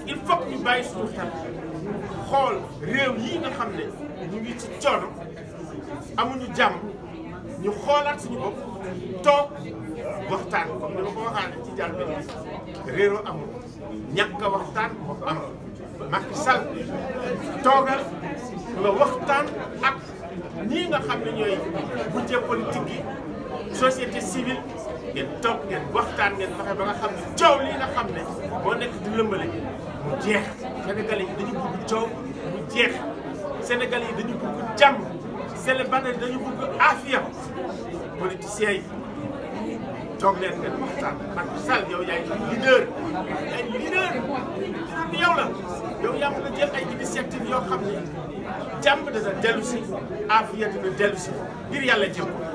il faut que ñu bàyyi suñu xel xool réew yi nga xam ne ñu ngi ci coono amuñu jàmm ñu xoolaat suñu bopp toog waxtaan comme ni ma ko waxaane ci jàll benn réeroo amul ñàkk a waxtaan moo am Macky Sall toogal nga waxtaan ak ñii nga xam ne ñooy budget politique yi société civile ngeen toog ngeen waxtaan ngeen fexe ba nga xam ne coow lii nga xam ne moo nekk di lëmbale mu jeex Sénégalais yi dañu bëgg coow mu jeex Sénégalais yi dañu bëgg jàmm Sénégalais yi dañu bëgg aafiya politiciens yi toog leen ngeen waxtaan Macky Sall yow yaay leader yaay leader bi yow la yow yaa mën a jël ay initiative yoo xam ne jàmm dana dellu si aafiya dina dellu si ngir yàlla jëm ko